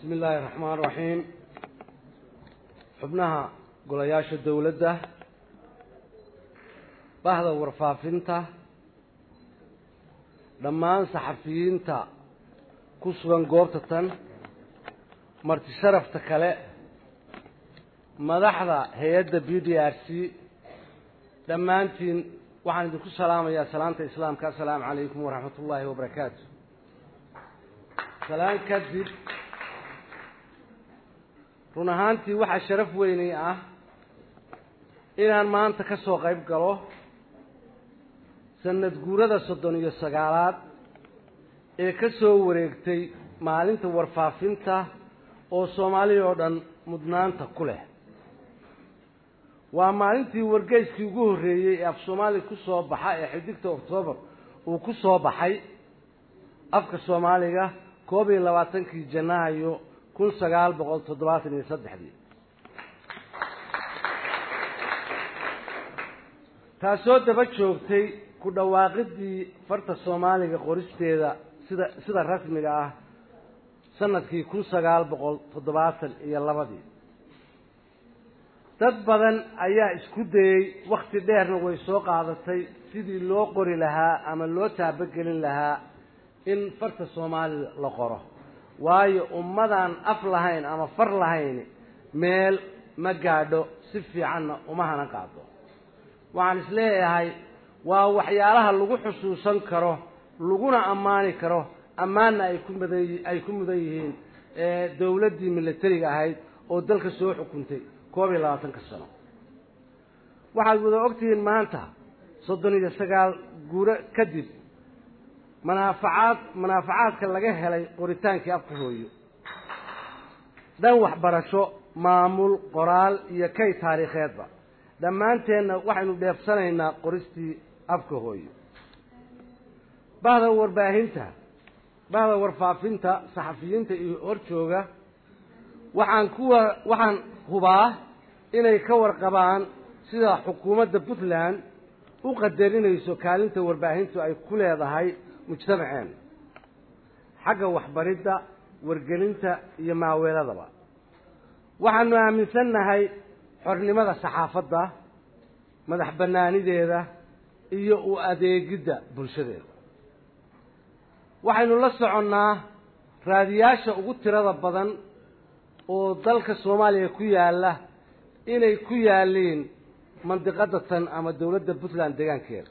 bismi illaahi raxmaan raxiim xubnaha golayaasha dowladda bahda warfaafinta dhammaan saxafiyiinta ku sugan goobta tan marti sharafta kale madaxda hay-adda b d r c dhammaantiin waxaan idinku salaamayaa salaanta islaamka assalaamu calaykum waraxmat ullaahi wabarakaatu salaan kadib run ahaantii waxaa sharaf weynay ah inaan maanta ka soo qayb galo sanad guurada soddon iyo sagaalaad ee ka soo wareegtay maalinta warfaafinta oo soomaaliya oo dhan mudnaanta ku leh waa maalintii wargeyskii ugu horreeyey ee af soomaaliya ku soo baxa ee xidigta oktoobar uu ku soo baxay afka soomaaliga koob iyo labaatankii janaayo kun sagaal boqol toddobaatan iyo saddexdii taasoo daba joogtay ku dhawaaqidii farta soomaaliga qoristeeda sida sida rasmiga ah sanadkii kun sagaal boqol toddobaatan iyo labadii dad badan ayaa isku dayey wakti dheerna way soo qaadatay sidii loo qori lahaa ama loo taabogelin lahaa in farta soomaalida la qoro waayo ummadaan af lahayn ama far lahayn meel ma gaadho si fiicanna uma hanan qaado waxaan is leeyahay waa waxyaalaha lagu xusuusan karo laguna ammaani karo ammaanna ay ku mudan ay ku mudan yihiin dowladdii militariga ahayd oo dalka soo xukuntay koob iyo labaatanka sano waxaad wada ogtihiin maanta soddon iyo sagaal guuro kadib manaafacaad manaafacaadka laga helay qoritaankii afka hooyo dhan waxbarasho maamul qoraal iyo kay taariikheedba dhammaanteenna waxaynu dheefsanaynaa qoristii afka hooyo bahda warbaahinta bahda warfaafinta saxafiyiinta iyo horjooga waxaan kuwa waxaan hubaa inay ka warqabaan sida xukuumadda puntland u qadarinayso kaalinta warbaahintu ay ku leedahay mujtamaceen xagga waxbaridda wargelinta iyo maaweeladaba waxaanu aaminsannahay xornimada saxaafadda madax bannaanideeda iyo u adeegidda bulshadeeda waxaynu la soconnaa raadiyaasha ugu tirada badan oo dalka soomaaliya ku yaalla inay ku yaalliin mandiqadda tan ama dowladda puntland deegaankeeda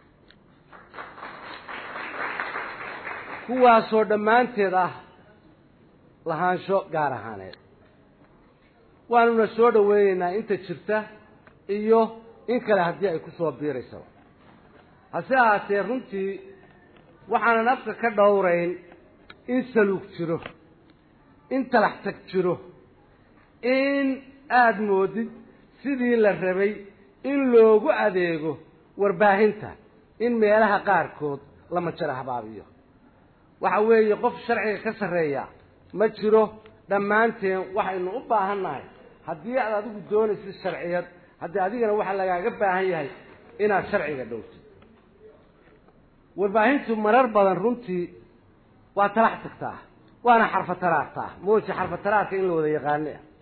kuwaasoo dhammaanteed ah lahaansho gaar ahaaneed waanuna soo dhoweynaynaa inta jirta iyo in kale haddii ay ku soo biiraysaba hase ahaatee runtii waxaanan afka ka dhowrayn in saluug jiro in talax tag jiro in aada moodid sidii la rabay in loogu adeego warbaahinta in meelaha qaarkood la majaro habaabiyo waxa weeye qof sharciga ka sarreeya ma jiro dhammaanteen waxaynu u baahan nahay haddii aad adigu doonaysid sharciyad haddii adigana waxaa lagaaga baahan yahay inaad sharciga dhowtid warbaahintu marar badan runtii waa talax tagtaa waana xarfataraartaa mooje xarfataraarka in la wada yaqaani ah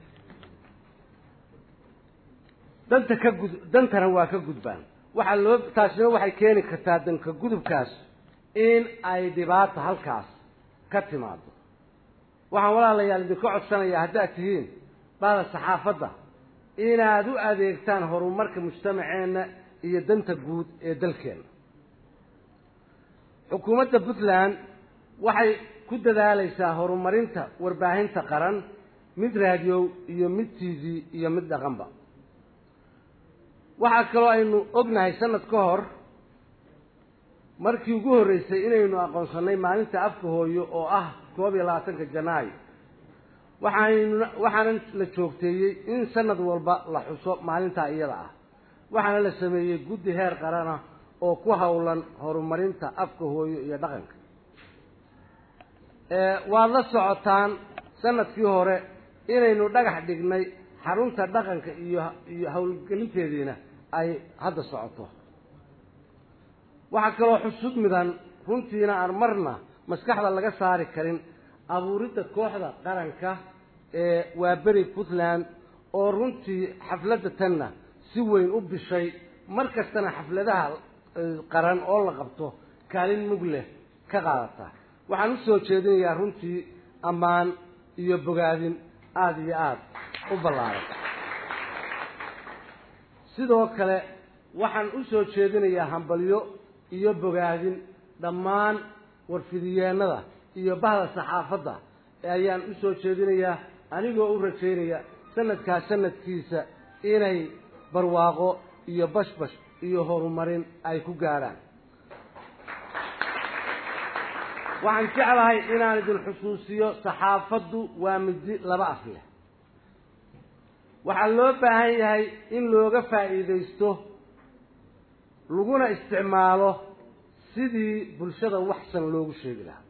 danta ka gud dantana waa ka gudbaan waxaa loo taasina waxay keeni kartaa danka gudubkaas in ay dhibaato halkaas ka timaado waxaan walaalayaal idinka codsanayaa haddaad tihiin bahda saxaafadda inaad u adeegtaan horumarka mujtamaceenna iyo danta guud ee dalkeenna xukuumadda puntland waxay ku dadaalaysaa horumarinta warbaahinta qaran mid raadiyow iyo mid t v iyo mid dhaqanba waxaa kaloo aynu ognahay sanad ka hor markii ugu horreysay inaynu aqoonsannay maalinta afka hooyo oo ah koob iyo labaatanka janaayo waxaaynu waxaana la joogteeyey in sanad walba la xuso maalintaa iyada ah waxaana la sameeyey guddi heer qarana oo ku howlan horumarinta afka hooyo iyo dhaqanka waad la socotaan sanadkii hore inaynu dhagax dhignay xarunta dhaqanka iyo iyo howlgelinteediina ay hadda socoto waxaa kaloo xusud midan runtiina aan marna maskaxda laga saari karin abuuridda kooxda qaranka ee waaberi puntland oo runtii xafladda tanna si weyn u bishay mar kastana xafladaha qaran oo la qabto kaalin mug leh ka qaadata waxaan usoo jeedinayaa runtii ammaan iyo bogaadin aada iyo aada u ballaaran sidoo kale waxaan usoo jeedinayaa hambalyo iyo bogaadin dhammaan warfidiyeennada iyo bahda saxaafadda ayaan usoo jeedinayaa anigoo u rajaynaya sanadkaa sanadkiisa inay barwaaqo iyo bashbash iyo horumarin ay ku gaadhaan waxaan jeclahay inaan idin xusuusiyo saxaafaddu waa midi laba af leh waxaa loo baahan yahay in looga faa'iidaysto laguna isticmaalo sidii bulshada waxsan loogu sheegi lahaa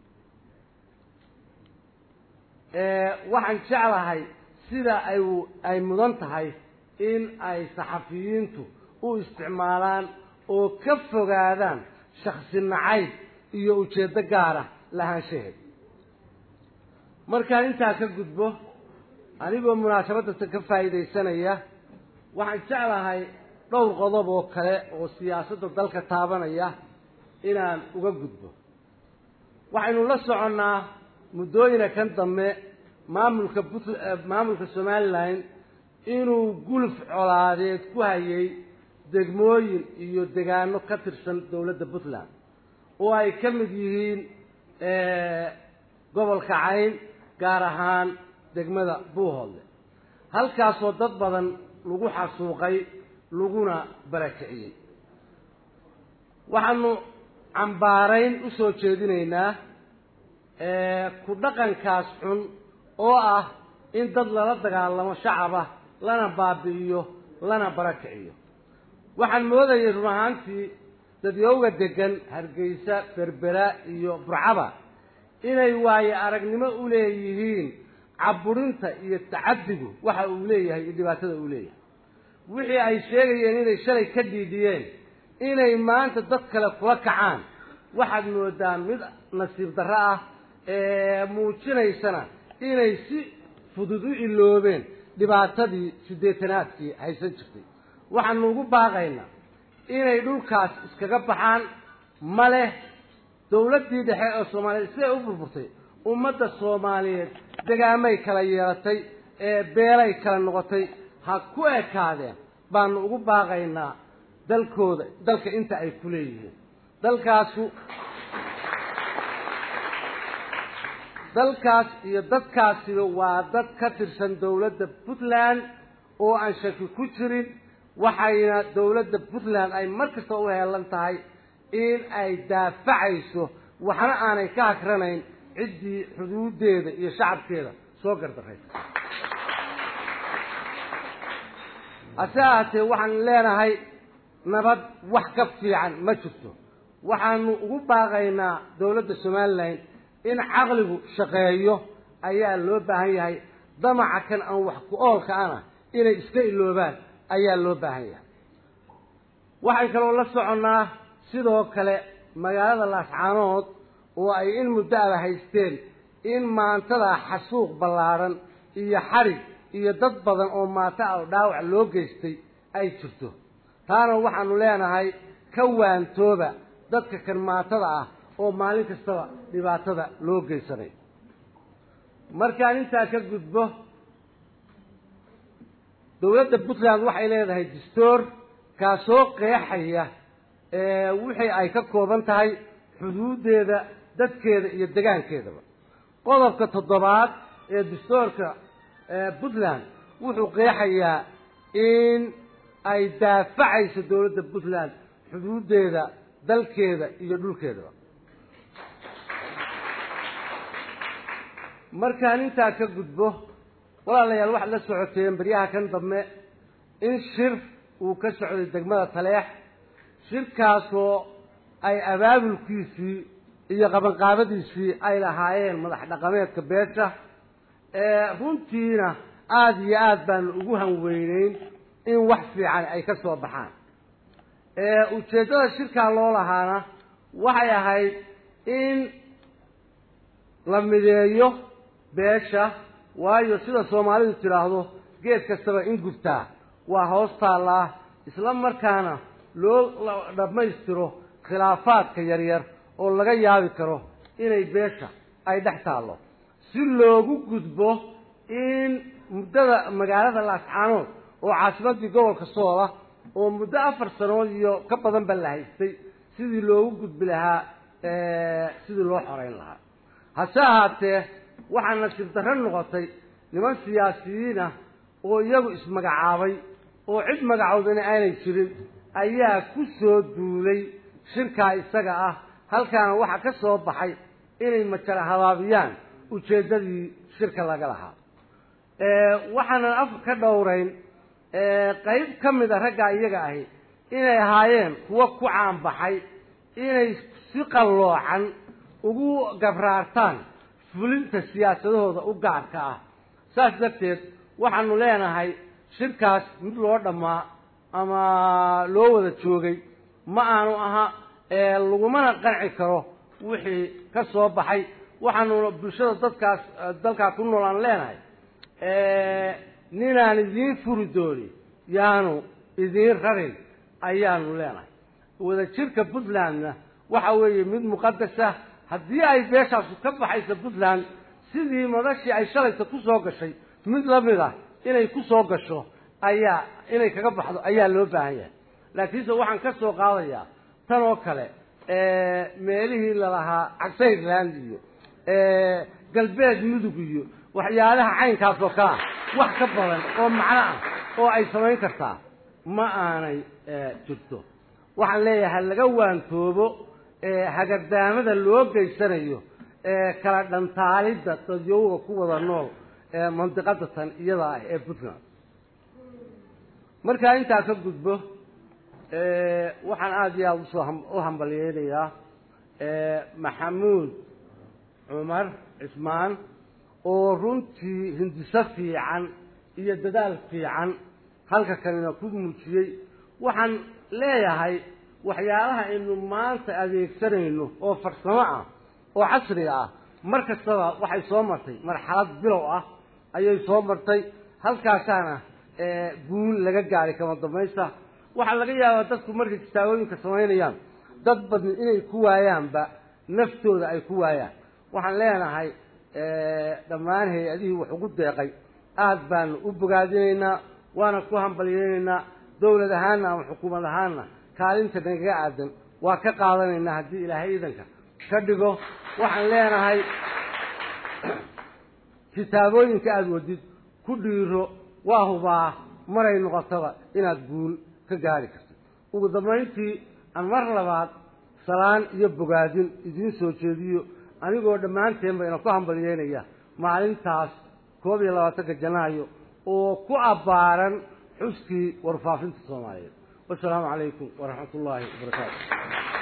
waxaan jeclahay sida ay ay mudan tahay in ay saxafiyiintu u isticmaalaan oo ka fogaadaan shaksi nacayb iyo ujeeddo gaara lahaanshaheed markaan intaa ka gudbo anigoo munaasabadasa ka faa'iidaysanaya waxaan jeclahay dhowr qodob oo kale oo siyaasadda dalka taabanaya inaan uga gudbo waxaynu la soconnaa muddooyina kan dambe maamulka but maamulka somalilan inuu guluf colaadeed ku hayay degmooyin iyo degaano ka tirsan dowladda puntland oo ay ka mid yihiin gobolka cayn gaar ahaan degmada buuhoodle halkaasoo dad badan lagu xasuuqay laguna barakiciyey waxaanu cambaarayn u soo jeedinaynaa ku dhaqankaas xun oo ah in dad lala dagaalamo shacaba lana baabi'iyo lana barakiciyo waxaan moodayay run ahaantii dadyowga degan hargeysa berbera iyo burcaba inay waayo aragnimo u leeyihiin caburinta iyo tacadigu waxa uu leeyahay iyo dhibaatada uu leeyahay wixii ay sheegayeen inay shalay ka dhiidhiyeen inay maanta dad kale kula kacaan waxaad moodaa mid nasiib darro ah ee muujinaysana inay si fudud u iloobeen dhibaatadii siddeetanaadkii haysan jirtay waxaanu ugu baaqaynaa inay dhulkaas iskaga baxaan ma leh dowladdii dhexe ee soomaaliyeed siday u burburtay ummadda soomaaliyeed degaamay kala yeelatay ee beelay kala noqotay ha ku ekaadeen baanu ugu baaqaynaa dalkooda dalka inta ay ku leeyihiin dalkaasu dalkaas iyo dadkaasiba waa dad ka tirsan dowladda puntland oo aan shaki ku jirin waxayna dowladda puntland ay mar kasta u heelan tahay in ay daafacayso waxna aanay ka hagranayn ciddii xuduudeeda iyo shacabkeeda soo gardaraysa hase ahaatee waxaan leenahay nabad wax ka fiican ma jirto waxaanu ugu baaqaynaa dowladda somalilan in caqligu shaqeeyo ayaa loo baahan yahay damaca kan aan wax ku oolka ana inay iska iloobaan ayaa loo baahan yahay waxaan kaloo la soconnaa sidoo kale magaalada laascaanood oo ay in muddo aba haysteen in maantada xasuuq ballaadhan iyo xarig iyo dad badan oo maata ah dhaawac loo geystay ay jirto taana waxaanu leenahay ka waantooba dadka kan maatada ah oo maalin kastaba dhibaatada loo geysanay markaan intaa ka gudbo dowladda puntland waxay leedahay dastuur kaasoo qeexaya wixii ay ka kooban tahay xuduuddeeda dadkeeda iyo degaankeedaba qodobka toddobaad ee dastuurka puntland wuxuu qeexayaa in ay daafacayso dowladda puntland xuduuddeeda dalkeeda iyo dhulkeedaba markaan intaa ka gudbo walaalayaal waxaad la socoteen baryaha kan dambe in shir uu ka socday degmada taleex shirkaasoo ay abaabulkiisii iyo qabanqaabadiisii ay lahaayeen madax dhaqameedka beesha runtiina aada iyo aada baanu ugu hanweyneyn in wax fiican ay ka soo baxaan ujeeddada shirkaa loo lahaana waxay ahayd in la mideeyo beesha waayo sida soomaalidu tidhaahdo geed kastaba in gubtaa waa hoos taallaa isla markaana loo dhammaystiro khilaafaadka yaryar oo laga yaabi karo inay beesha ay dhex taallo si loogu gudbo in muddada magaalada laascaanood oo caasimaddii gobolka soola oo muddo afar sanood iyo ka badan ba la haystay sidii loogu gudbi lahaa sidii loo xoreyn lahaa hase ahaatee waxaa nasiib darro noqotay niman siyaasiyiinah oo iyagu ismagacaabay oo cid magacoodana aanay jirin ayaa ku soo duulay shirkaa isaga ah halkaana waxaa ka soo baxay inay majara habaabiyaan ujeeddadii shirka laga lahaa waxaanan af ka dhowrayn qayb ka mid a raggaa iyaga ahi inay ahaayeen kuwo ku caanbaxay inay si qalloocan ugu gabraartaan fulinta siyaasadahooda u gaarka ah saas darteed waxaanu leenahay shirkaas mid loo dhammaa ama loo wada joogay ma aanu aha lagumana qanci karo wixii ka soo baxay waxaanuna bulshada dadkaas dalkaa ku nool aan leenahay ninaan idiin furi dooni yaanu idiin rarin ayaanu leenahay wadajirka puntlandna waxa weeye mid muqadasa haddii ay beeshaasu ka baxayso puntland sidii madashii ay shalayta ku soo gashay mid lamid ah inay ku soo gasho ayaa inay kaga baxdo ayaa loo baahan yahay laakiinse waxaan ka soo qaadayaa tan oo kale meelihii lalahaa cagsayland iyo galbeed mudug iyo waxyaalaha caynkaas oo kale ah wax ka badan oo macno ah oo ay samayn kartaa ma aanay jirto waxaan leeyahay laga waantoobo hagardaamada loo geysanayo kala dhantaalidda dadyowga ku wada nool mandiqada tan iyada ah ee puntland markaa intaa ka gudbo waxaan aada iyo aada usoo u hambalyeynayaa maxamuud cumar cismaan oo runtii hindiso fiican iyo dadaal fiican halka kanina ku muujiyey waxaan leeyahay waxyaalaha aynu maanta adeegsanayno oo farsamo ah oo casriga ah mar kastaba waxay soo martay marxalad bilow ah ayay soo martay halkaasaana guul laga gaaray kama dambaysta waxaa laga yaabaa dadku markay kitaabooyinka samaynayaan dad badni inay ku waayaanba naftooda ay ku waayaan waxaan leenahay dhammaan hay-adihii wax ugu deeqay aada baanu u bogaadinaynaa waana ku hambalyeynaynaa dowlad ahaanna ama xukuumad ahaanna kaalinta nagaga aadan waa ka qaadanaynaa haddii ilaahay idanka ka dhigo waxaan leenahay kitaabooyinka aada wadid ku dhiiro waa hubaa maray noqotaba inaad guul ka gaari karto ugu dambayntii aan mar labaad salaan iyo bogaadin idiin soo jeediyo anigoo dhammaanteenba ina ku hambalyeynaya maalintaas koob iyo labaatanka janaayo oo ku abbaaran xuskii warfaafinta soomaaliyeed wasalaamu calaykum waraxmat ullaahi wabarakaatu